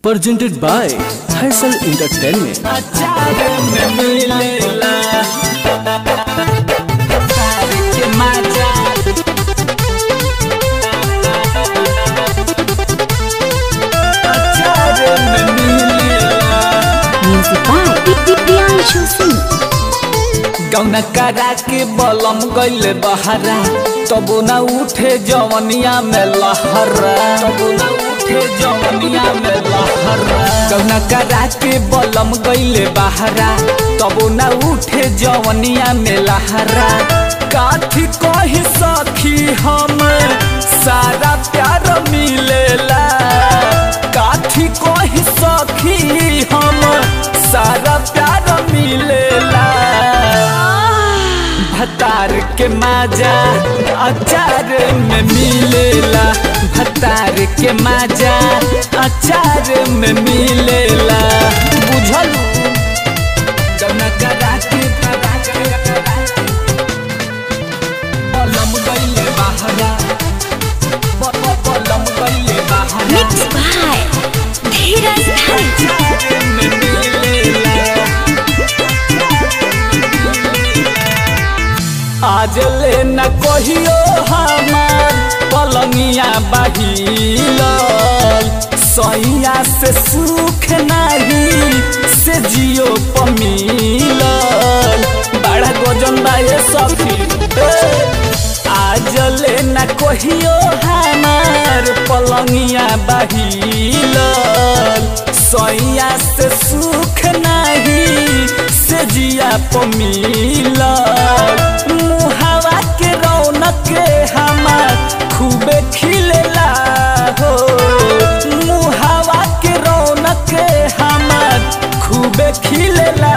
presented by Haisal Entertainment. अचार में मिलेला तार के मजा अचार में मिलेला Music by Priyanshu Singh. गौना करा के बलम गइले बहरा तबो न उठे जवनिया में लहरा तबो न उठे जवनिया में लहरा गौना करा के बलम गइले बहरा तबो न उठे जवनिया में लहरा काठी कही सखी हम सारा प्यार मिलेला काठी कही सखी हम सारा प्यार मिलेला भतार के माजा अचार में मिलेला भतार के माजा अचार में मिलेला बुझल जौना करा के करा के करा के बलम गइले बहरा ब- ब- बलम गइले बहरा Mixed by Dheeraj Dhani. अचार में मिलेला आज ले न कहियो हमार पलंगिया बहिल सैया से सुख नहीं से जियो पमिल बड़ा गजन बा ये सखी ए, आज ले न कहियो हमार पलंगिया बहिल सैया से सुख नहीं से जिया पमिल मुहावा के रौनक हमार खूबे खिलेला हो मुहावा के रौनक हमार खूबे खिलेला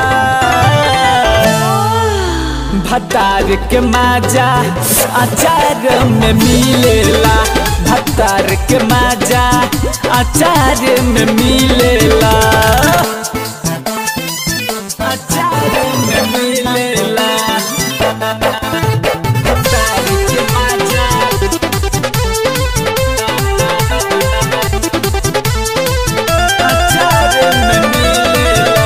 भतार के माजा अचार में मिलेला भतार के माजा अचार में मिलेला अचार में मिलेला भतार के माजा अचार में मिलेला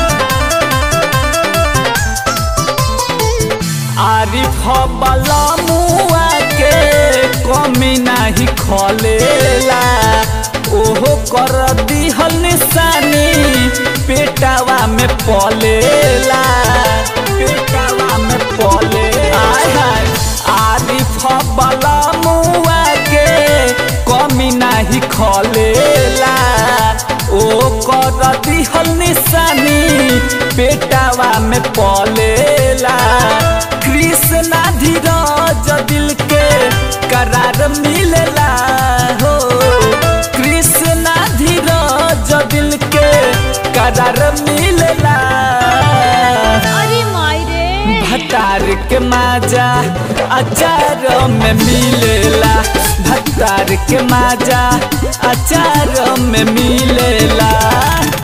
आरिफ बला मुआ के कमी नाही खलेला ओहो कर दिहल निशानी पेटावा में पलेला पेटावा में पले आय हाय आरिफ बला मुआ के कमी नाही खलेला ओ कर दिहल निशानी पेटावा में पलेला कृष्णा धीरज दिल के करार मिलेला हो कृष्णा धीरज दिल के करार मिलेला अरे मायरे भतार के माजा अचार में मिलेला भतार के माजा अचार में मिलेला